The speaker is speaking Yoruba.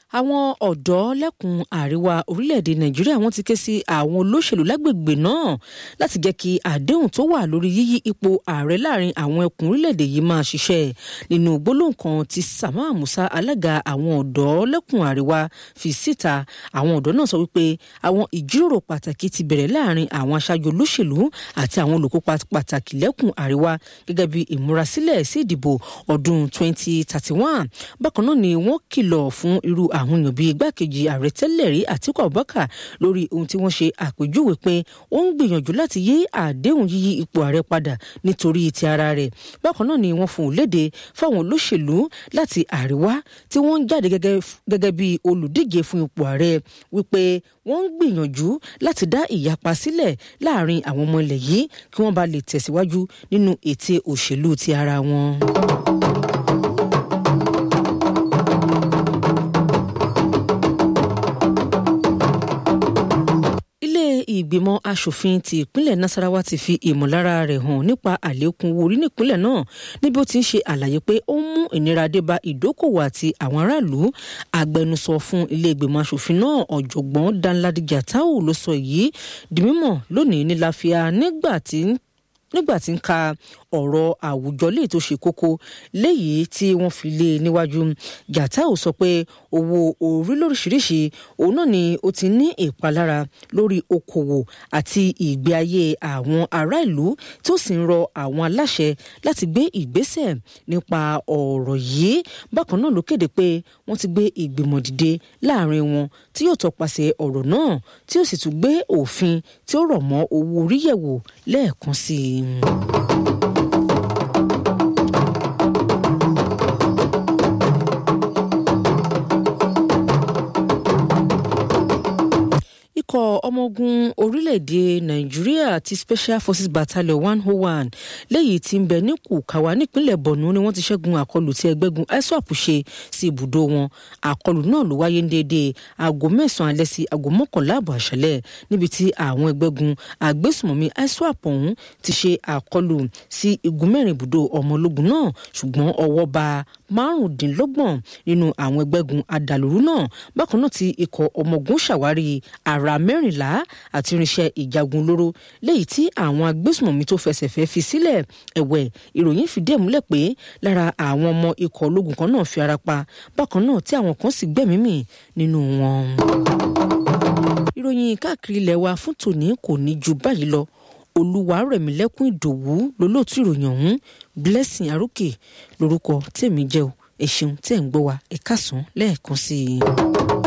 àwọn ọ̀dọ́ lẹ́kùn àríwá orílẹ̀-èdè nàìjíríà wọ́n ti ké sí àwọn olóṣèlú lágbègbè náà láti jẹ́ kí àdéhùn tó wà lórí yíyí ipò ààrẹ láàrin àwọn ẹkùn orílẹ̀-èdè yìí máa ṣiṣẹ́ nínú gbólóhùn kan tí Sama Musa alága àwọn ọ̀dọ́ lẹ́kùn àríwá fi síta àwọn ọ̀dọ́ náà sọ wípé àwọn ìjíròrò pàtàkì ti bẹ̀rẹ̀ láàrin àwọn aṣáájú olóṣèlú àti àwọn olùkópa pàtàkì lẹ́kùn àríwá gẹ́gẹ́ bí ìmúrasílẹ̀ sí ìdìbò ọdún 2031 bákan náà ni wọ́n kìlọ̀ fún irú àwọn èèyàn bíi igbákejì ààrẹ tẹ́lẹ̀ rí Àtíkù Abubakar lórí ohun tí wọ́n ṣe àpèjúwe pé ó ń gbìyànjú láti yí àdéhùn yíyí ipò ààrẹ padà nítorí ti ara rẹ̀ bákan náà ni wọ́n fún un léde fáwọn olóṣèlú láti àríwá tí wọ́n ń jáde gẹ́gẹ́ bí olùdíje fún ipò ààrẹ wípé wọ́n ń gbìyànjú láti dá ìyapa sílẹ̀ láàrin àwọn ọmọ ilẹ̀ yìí kí wọ́n bá lè tẹ̀síwájú nínú ète òṣèlú ti ara wọn. ìgbìmọ̀ asòfin ti ìpínlẹ̀ Nasarawa ti fi ìmọ̀lára rẹ̀ hàn nípa àlékún owó orí nípínlẹ̀ náà níbi ó ti ń ṣe àlàyé pé ó ń mú ìnira dé bá ìdókòwò àti àwọn aráàlú agbẹnusọ fún ilé ìgbìmọ̀ asòfin náà ọ̀jọ̀gbọ́n Danladi Jatau ló sọ èyí di mímọ̀ lónìí ní láfíà nígbà tí ń nígbà tí ń ka ọ̀rọ̀ àwùjọ léyìí tó ṣe kókó léyìí tí wọ́n fi lé níwájú Jatau sọ pé owó orí lóríṣiríṣi òun náà ni ó ti ní ìpalára lórí okòwò àti ìgbé ayé àwọn ará ìlú tó sì ń rọ àwọn aláṣẹ láti gbé ìgbésẹ̀ nípa ọ̀rọ̀ yìí bákan náà ló kéde pé wọ́n ti gbé ìgbìmọ̀ dìde láàrin wọn tí yóò tọpasẹ̀ ọ̀rọ̀ náà tí ó sì tún gbé òfin tí ó rọ̀ mọ́ owó orí yẹ̀wò lẹ́ẹ̀kan sí i. ikọ̀ ọmọ ogun orílẹ̀-èdè nàìjíríà ti special forces battalion one oh one lẹ́yìn tí ń bẹ ní kùkàwá nípínlẹ̀ borno ni wọ́n ti ṣẹ́gun àkọlù tí ẹgbẹ́gun iswap ṣe sí ibùdó wọn àkọlù náà ló wáyé ní déédéé aago mẹ́sàn-án alẹ́ sí aago mọ́kànlá àbọ̀ àṣálẹ́ níbi tí àwọn ẹgbẹ́gun agbésùmọ̀mí iswap ọ̀hún ti ṣe àkọlù sí igun mẹ́rin ibùdó ọmọ ológun náà ṣùgbọ́n ọwọ́ bá márùndínlọ́gbọ̀n nínú àwọn ẹgbẹ́gun adàlúrú náà bákan náà tí ikọ̀ ọmọ ogun ṣàwárí ara mẹ́rìnlá àti irinṣẹ́ ìjagun olóró léyìí tí àwọn agbésùmọ̀mí tó fẹsẹ̀ fẹ́ fi sílẹ̀ ẹ̀wẹ̀ ìròyìn fìdí ẹ̀ múlẹ̀ pé lára àwọn ọmọ ikọ̀ ológun kan náà fi ara pa bákan náà tí àwọn kan sì gbẹ̀mí mì nínú wọn. ìròyìn káàkiri ilẹ̀ wa fún tòní kò ní ju báyìí lọ olúwarẹ̀mílẹ́kùn ìdòwú lólóòtú ìròyìn ọ̀hún blessing arókè lórúkọ tèmi jẹ́ o ẹ ṣeun tẹ́ ń gbọ́ wa ẹ káàsán lẹ́ẹ̀kan sí i.